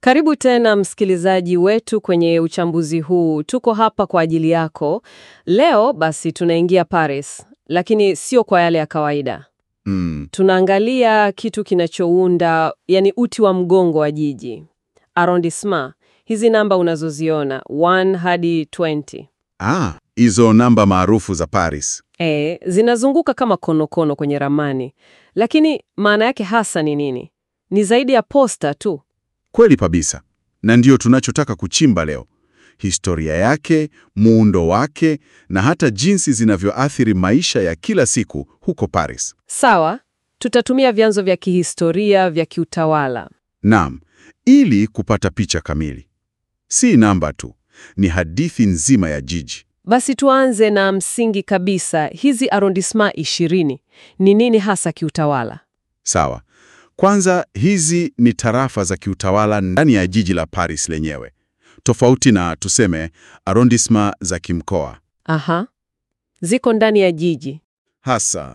Karibu tena msikilizaji wetu kwenye uchambuzi huu. Tuko hapa kwa ajili yako. Leo basi tunaingia Paris, lakini sio kwa yale ya kawaida. Mm, Tunaangalia kitu kinachounda, yani uti wa mgongo wa jiji. Arrondissement. Hizi namba unazoziona 1 hadi 20. ah, hizo namba maarufu za Paris. E, zinazunguka kama konokono kwenye ramani. Lakini maana yake hasa ni nini? Ni zaidi ya posta tu. Kweli kabisa, na ndiyo tunachotaka kuchimba leo: historia yake, muundo wake, na hata jinsi zinavyoathiri maisha ya kila siku huko Paris. Sawa, tutatumia vyanzo vya kihistoria vya kiutawala. Naam, ili kupata picha kamili. Si namba tu, ni hadithi nzima ya jiji. Basi tuanze na msingi kabisa. Hizi arrondissement 20 ni nini hasa kiutawala? Sawa. Kwanza, hizi ni tarafa za kiutawala ndani ya jiji la Paris lenyewe, tofauti na tuseme arrondissement za kimkoa Aha, ziko ndani ya jiji. hasa,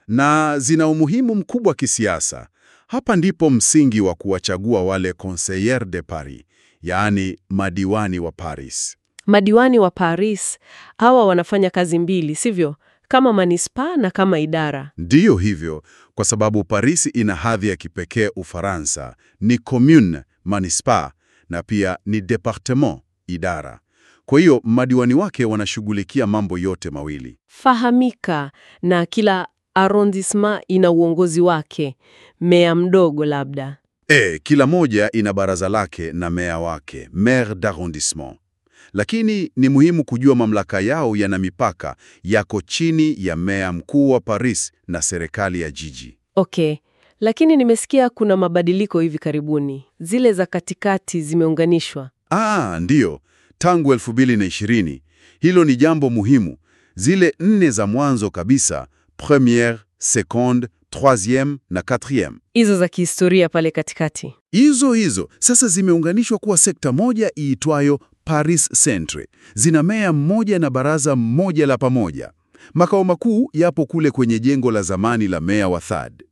na zina umuhimu mkubwa kisiasa. Hapa ndipo msingi wa kuwachagua wale conseillers de Paris, yaani madiwani wa Paris. Madiwani wa Paris hawa wanafanya kazi mbili, sivyo? Kama manispaa na kama idara. Ndiyo hivyo, kwa sababu Paris ina hadhi ya kipekee Ufaransa, ni commune manispa, na pia ni departement idara. Kwa hiyo madiwani wake wanashughulikia mambo yote mawili. Fahamika, na kila arrondissement ina uongozi wake, meya mdogo labda. E, kila moja ina baraza lake na meya wake, maire d'arrondissement. Lakini ni muhimu kujua mamlaka yao yana mipaka, yako chini ya meya mkuu wa Paris na serikali ya jiji. Okay, lakini nimesikia kuna mabadiliko hivi karibuni. Zile za katikati zimeunganishwa. Ah, ndiyo, tangu 2020. Hilo ni jambo muhimu. Zile nne za mwanzo kabisa, première, seconde, troisième na quatrième. Hizo za kihistoria pale katikati. Hizo hizo sasa zimeunganishwa kuwa sekta moja iitwayo Paris Centre. Zina meya mmoja na baraza mmoja la pamoja. Makao makuu yapo kule kwenye jengo la zamani la meya wa Third.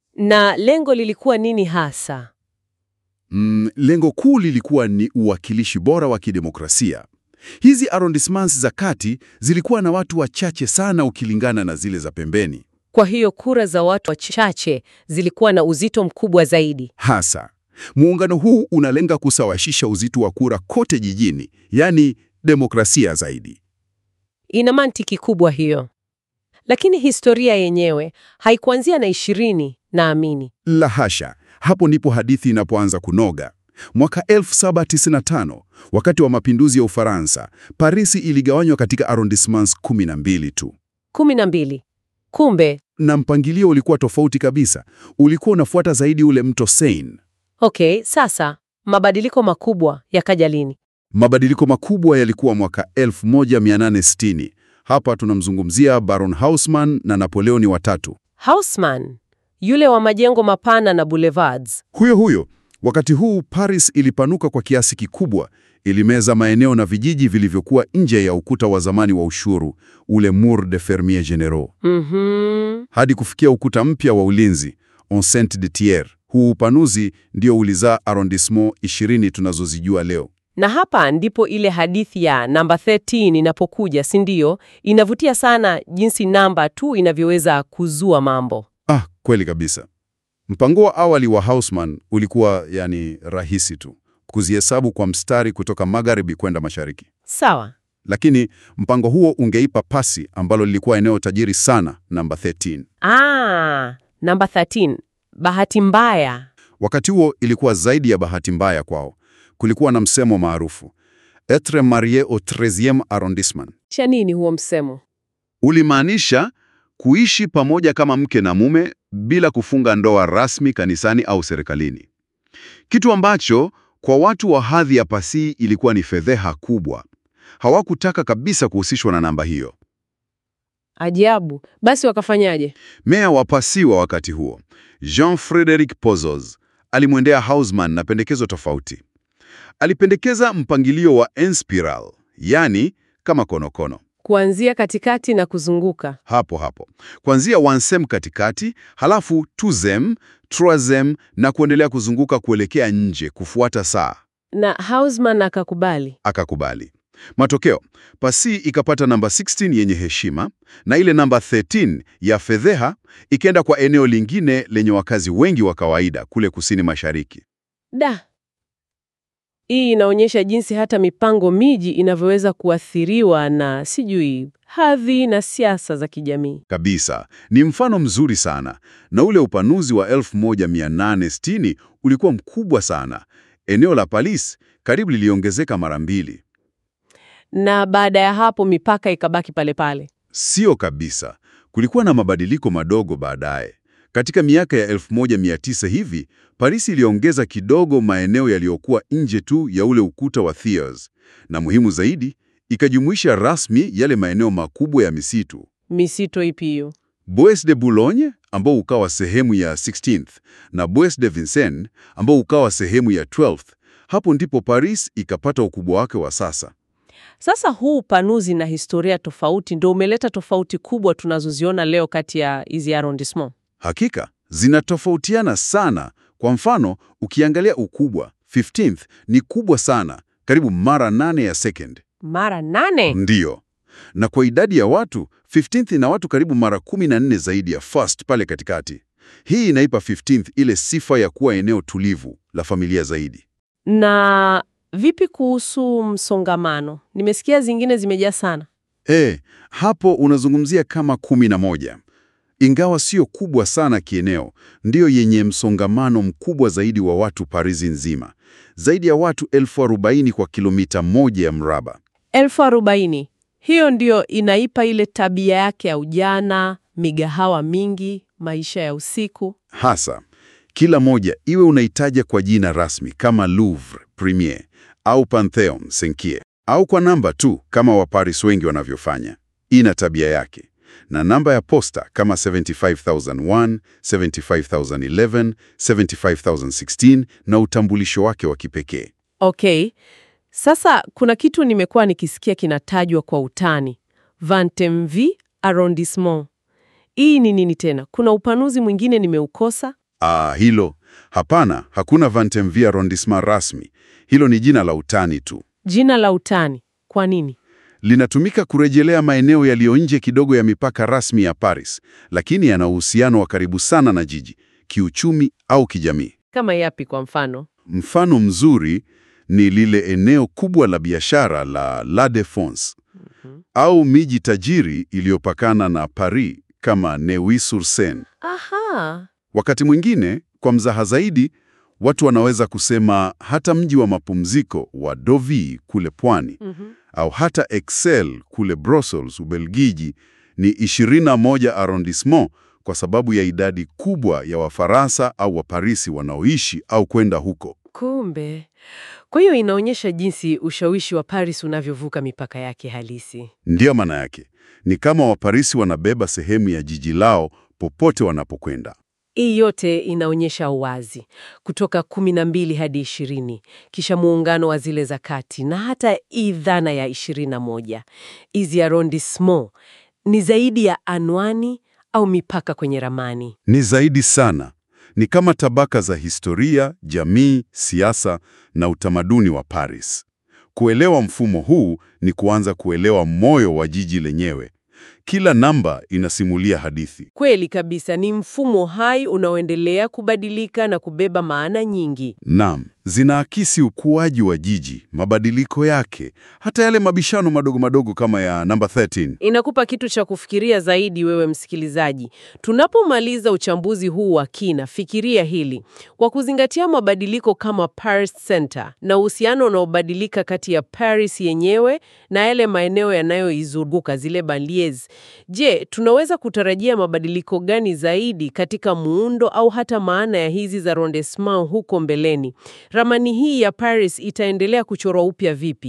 Na lengo lilikuwa nini hasa? Mm, lengo kuu lilikuwa ni uwakilishi bora wa kidemokrasia. Hizi arrondissements za kati zilikuwa na watu wachache sana ukilingana na zile za pembeni. Kwa hiyo kura za watu wachache zilikuwa na uzito mkubwa zaidi. Hasa muungano huu unalenga kusawasisha uzito wa kura kote jijini, yaani demokrasia zaidi. Ina mantiki kubwa hiyo. Lakini historia yenyewe haikuanzia na ishirini, naamini. La hasha, hapo ndipo hadithi inapoanza kunoga. Mwaka 1795 wakati wa mapinduzi ya Ufaransa, Parisi iligawanywa katika arrondissements 12 tu, kumi na mbili. Kumbe, na mpangilio ulikuwa tofauti kabisa. Ulikuwa unafuata zaidi ule mto Seine. okay, sasa mabadiliko makubwa yakaja lini? Mabadiliko makubwa yalikuwa mwaka 1860. Hapa tunamzungumzia Baron Haussmann na Napoleoni watatu. Haussmann, yule wa majengo mapana na boulevards. Huyo huyo. Wakati huu Paris ilipanuka kwa kiasi kikubwa, ilimeza maeneo na vijiji vilivyokuwa nje ya ukuta wa zamani wa ushuru, ule Mur de Fermiers Generaux, Mhm. hadi kufikia ukuta mpya wa ulinzi Enceinte de Thiers. Huu upanuzi ndio ulizaa arrondissement 20 tunazozijua leo. Na hapa ndipo ile hadithi ya namba 13 inapokuja, si ndio? Inavutia sana jinsi namba tu inavyoweza kuzua mambo. Ah, kweli kabisa. Mpango wa awali wa Haussmann ulikuwa yani rahisi tu, kuzihesabu kwa mstari kutoka magharibi kwenda mashariki. Sawa. Lakini mpango huo ungeipa pasi ambalo lilikuwa eneo tajiri sana namba 13. Ah, namba 13. Bahati mbaya. Wakati huo ilikuwa zaidi ya bahati mbaya kwao. Kulikuwa na msemo maarufu, etre marié au 13e arrondissement. Cha nini huo msemo? Ulimaanisha kuishi pamoja kama mke na mume bila kufunga ndoa rasmi kanisani au serikalini, kitu ambacho kwa watu wa hadhi ya Passy ilikuwa ni fedheha kubwa. Hawakutaka kabisa kuhusishwa na namba hiyo. Ajabu. Basi wakafanyaje? Meya wa Passy wa wakati huo, Jean-Frédéric Pozos, alimwendea Haussmann na pendekezo tofauti. Alipendekeza mpangilio wa en spiral, yani kama konokono. Kuanzia katikati na kuzunguka. hapo hapo, kuanzia wansem katikati, halafu tuzem, troisem na kuendelea kuzunguka kuelekea nje kufuata saa. Na Haussmann akakubali. Akakubali. Matokeo, Passy ikapata namba 16 yenye heshima na ile namba 13 ya fedheha ikaenda kwa eneo lingine lenye wakazi wengi wa kawaida kule kusini mashariki. Da. Hii inaonyesha jinsi hata mipango miji inavyoweza kuathiriwa na sijui hadhi na siasa za kijamii. Kabisa, ni mfano mzuri sana, na ule upanuzi wa 1860 ulikuwa mkubwa sana. Eneo la Paris karibu liliongezeka mara mbili. Na baada ya hapo mipaka ikabaki pale pale. Sio kabisa, kulikuwa na mabadiliko madogo baadaye. Katika miaka ya 1900 hivi, Paris iliongeza kidogo maeneo yaliyokuwa nje tu ya ule ukuta wa Thiers, na muhimu zaidi, ikajumuisha rasmi yale maeneo makubwa ya misitu. Misito ipi hiyo? Bois de Boulogne ambao ukawa sehemu ya 16th na Bois de Vincennes ambao ukawa sehemu ya 12th. Hapo ndipo Paris ikapata ukubwa wake wa sasa. Sasa huu upanuzi na historia tofauti ndio umeleta tofauti kubwa tunazoziona leo kati ya hizi arrondissement. Hakika zinatofautiana sana. Kwa mfano, ukiangalia ukubwa, 15th ni kubwa sana, karibu mara nane ya second. Mara nane. Ndiyo. Na kwa idadi ya watu, 15th ina watu karibu mara 14 zaidi ya first pale katikati. Hii inaipa 15th ile sifa ya kuwa eneo tulivu la familia zaidi. Na vipi kuhusu msongamano? Nimesikia zingine zimejaa sana. E, hapo unazungumzia kama kumi na moja. Ingawa sio kubwa sana kieneo, ndiyo yenye msongamano mkubwa zaidi wa watu Paris nzima. Zaidi ya watu elfu arobaini kwa kilomita moja ya mraba. elfu arobaini. Hiyo ndio inaipa ile tabia yake ya ujana, migahawa mingi, maisha ya usiku. Hasa, kila moja iwe unaitaja kwa jina rasmi kama Louvre Premier au Pantheon Senkie au kwa namba tu kama Waparis wengi wanavyofanya. Ina tabia yake. Na namba ya posta kama 75001, 75011, 75016 na utambulisho wake wa kipekee. Okay. Sasa kuna kitu nimekuwa nikisikia kinatajwa kwa utani. Vantemvi arrondissement. Hii ni nini tena? Kuna upanuzi mwingine nimeukosa? Ah, hilo hapana, hakuna Vantemvie arrondissement rasmi. Hilo ni jina la utani tu. Jina la utani. Kwa nini? Linatumika kurejelea maeneo yaliyo nje kidogo ya mipaka rasmi ya Paris, lakini yana uhusiano wa karibu sana na jiji, kiuchumi au kijamii. Kama yapi kwa mfano? Mfano mzuri ni lile eneo kubwa la biashara la La Défense au miji tajiri iliyopakana na Paris kama Neuilly-sur-Seine. Aha. Wakati mwingine, kwa mzaha zaidi, watu wanaweza kusema hata mji wa mapumziko wa Deauville kule pwani Mhm. au hata Excel kule Brussels, Ubelgiji ni 21 arrondissement kwa sababu ya idadi kubwa ya Wafaransa au Waparisi wanaoishi au kwenda huko. Kumbe. Kwa hiyo inaonyesha jinsi ushawishi wa Paris unavyovuka mipaka yake halisi. Ndiyo maana yake. Ni kama Waparisi wanabeba sehemu ya jiji lao popote wanapokwenda. Hii yote inaonyesha uwazi kutoka kumi na mbili hadi ishirini, kisha muungano wa zile za kati na hata hii dhana ya ishirini na moja. Hizi arrondissement ni zaidi ya anwani au mipaka kwenye ramani. Ni zaidi sana. Ni kama tabaka za historia, jamii, siasa na utamaduni wa Paris. Kuelewa mfumo huu ni kuanza kuelewa moyo wa jiji lenyewe. Kila namba inasimulia hadithi. Kweli kabisa, ni mfumo hai unaoendelea kubadilika na kubeba maana nyingi. Naam, zinaakisi ukuaji wa jiji, mabadiliko yake, hata yale mabishano madogo madogo kama ya namba 13. Inakupa kitu cha kufikiria zaidi, wewe msikilizaji. Tunapomaliza uchambuzi huu wa kina, fikiria hili kwa kuzingatia mabadiliko kama Paris Center na uhusiano unaobadilika kati ya Paris yenyewe na yale maeneo yanayoizunguka zile banlieues. Je, tunaweza kutarajia mabadiliko gani zaidi katika muundo au hata maana ya hizi za arrondissement huko mbeleni? Ramani hii ya Paris itaendelea kuchorwa upya vipi?